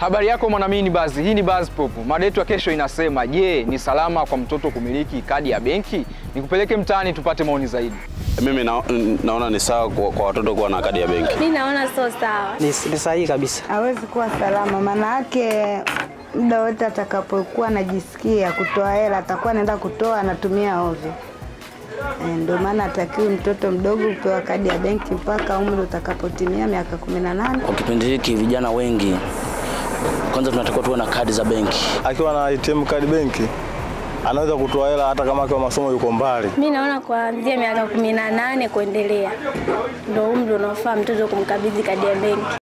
Habari yako mwanamini Bazi, hii ni Buzz Pop. Mada yetu ya kesho inasema, je, ni salama kwa mtoto kumiliki kadi ya benki? Nikupeleke mtaani tupate maoni zaidi. Mimi na, naona ni sawa kwa, kwa watoto kuwa na kadi ya benki. Mi naona sio sawa. Ni, ni sahihi kabisa. hawezi kuwa salama, maana yake muda wote atakapokuwa anajisikia kutoa hela atakuwa anaenda kutoa, anatumia ovyo. Eh, Ndio maana atakiwi mtoto mdogo kupewa kadi ya benki mpaka umri utakapotimia miaka kumi na nane. Kwa kipindi hiki vijana wengi, kwanza tunatakiwa tuwe na kadi za benki. akiwa na ATM kadi benki anaweza kutoa hela hata kama akiwa masomo yuko mbali. Mi naona kuanzia miaka kumi na nane kuendelea ndo umri unaofaa mtoto kumkabidhi kadi ya benki.